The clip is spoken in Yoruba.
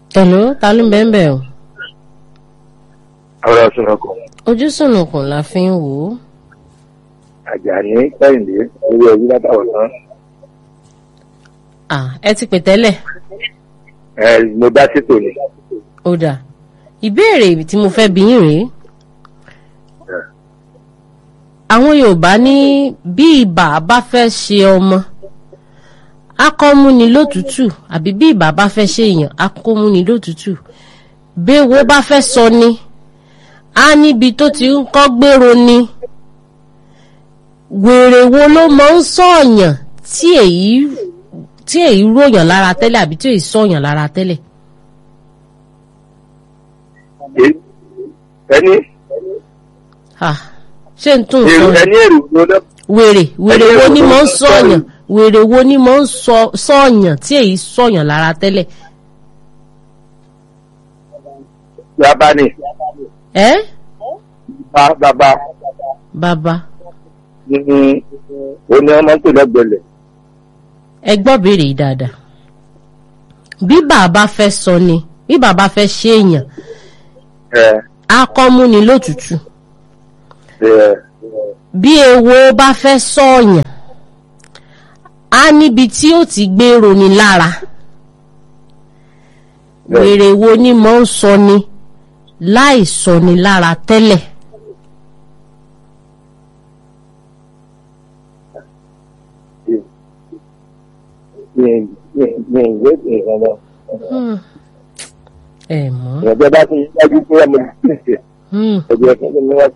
Hello, ta ló ń bẹ́ẹ̀ bẹ́ẹ̀ o? ọ̀rọ̀ sunukun Ojú sùnùkùn la fi ń wò ó. Àjàní Kẹ́hìndé owó ẹbí látàwọn tán À ẹ ti pè tẹ́lẹ̀. ẹ mo dá sétò ni Ó dà. Ìbéèrè tí mo fẹ́ bi yín rèé. Àwọn Yorùbá ní bí ibà bá fẹ́ ṣe ọmọ, akọ́múni lótútù àbí bí ibà bá fẹ́ ṣe èèyàn, akọ́múni lótútù. Béwo bá fẹ́ sọ ni, á níbi tó ti ń kọ́ gbèrò ni. Wèrè wo ló máa ń sọ̀yàn tí èyí tí èyí ròyàn lára tẹ́lẹ̀ àbí tí èyí sọ̀yàn lára tẹ́lẹ̀? Ẹ- ẹni Ah, ṣé n tún èrò sọ ẹni èrò ló lọ wèrè wèrè Ẹni wo èrò ni ló mo ń ń sọ̀yàn sọ̀yàn. wèrè wo ni mo ń sọ- sọ̀yàn tí èyí sọ̀yàn lára tẹ́lẹ̀ bàbá ni ẹ́ bá bàbá bàbá ní oní ọmọ tó lọ́gbẹ̀lẹ̀ ẹ gbọ́ béèrè yìí dáadáa bí bàbá fẹ́ sọ ni bí bàbá fẹ́ ṣe èèyàn ẹ akọ́múni lótùtù ẹ bí ewo bá fẹ́ sọ̀yàn á níbi tí ó ti gbé roni lára Bẹ́ẹ̀. wèrè wo ni mo ń sọ ni láì sọ ni lára tẹ́lẹ̀. ní ní ní ìwé ìrànlọ́ Hmm. ẹ mọ̀ ìrànlọ́ bá ti yájú pé ọmọ ìdílé Hmm. ẹgbẹ́ ẹgbẹ́ ni wọ́n